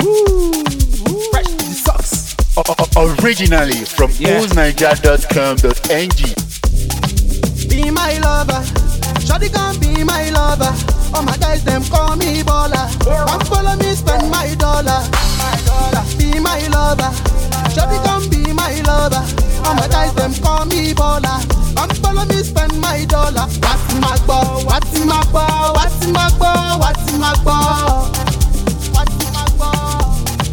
Fresh to the socks. Originally from Yeah. oozniger.com.ng. Be my lover. Shawty can be my lover. All my guys them call me baller. Come follow me spend my dollar. My dollar. Be my lover. Shawty can be my lover. All my guys them call me baller. Come follow me spend my dollar. What's my ball? What's my ball? What's my ball? What's my ball? What's my ball?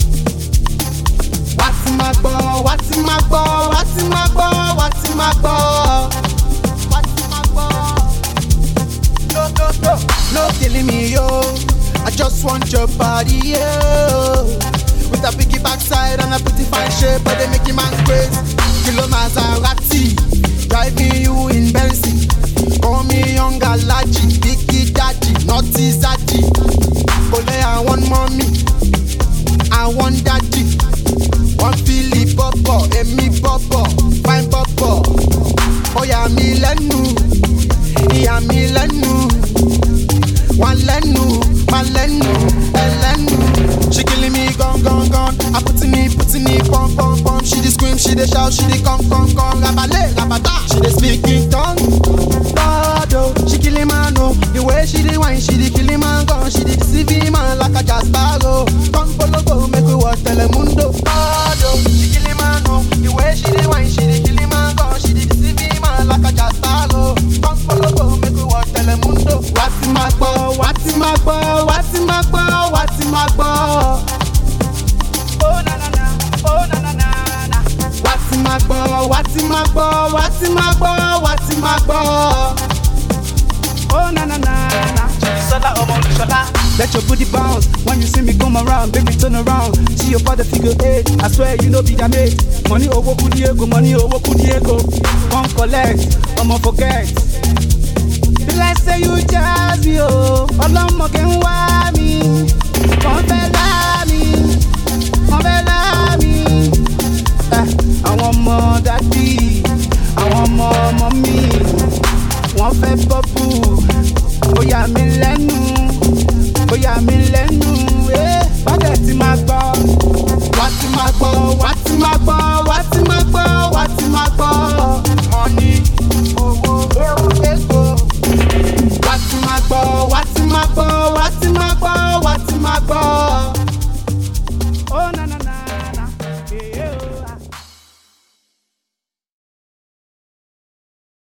What's my ball? What's my ball? What's my ball? What's my ball? What's my ball? No, no, no, no killing me, yo. I just want your body, yo. With a biggie backside and a pretty fine shape, but they make you man crazy. Kilo Maserati, driving you in Bentley. Call me young Alaji, biggie daddy, naughty zaddy. Ole, I want mommy, I want daddy. One Philly bọ̀bọ̀, èmi bọ̀bọ̀, fine bọ̀bọ̀. Ó yà mí lẹ́nu, ìyà mí lẹ́nu. Wọ́n lẹ́nu, má lẹ́nu, ẹlẹ́nu. She killing me gone gone gone. I put in me, put in me, pom pom pom. She dey scream, she dey shout, she dey come come come. Rabale, rabata, she dey speak in tongue. God oh, she killing man oh. The way she dey whine, she dey killing man gone. She dey deceiving man like a Jasparo. Come follow go, make we watch Telemundo. God oh, she killing man oh. The way she dey whine, she dey killing man gone. She dey deceiving man like a Jasparo. Come follow go, make we watch Telemundo. What's in my ball? What's in my ball? What's in my ball? What's in my ball? Oh na na na, oh na na na na. What's in my ball? What's in my ball? What's in my ball? What's in my ball? Oh na na na na. Sola ọmọ Olúṣọlá. Let your booty bounce when you see me come around, baby turn around. See your father figure eight. I swear you know be their mate. Money over kudiego, money over kudiego. Come collect, I'ma forget. Be like say you jazz me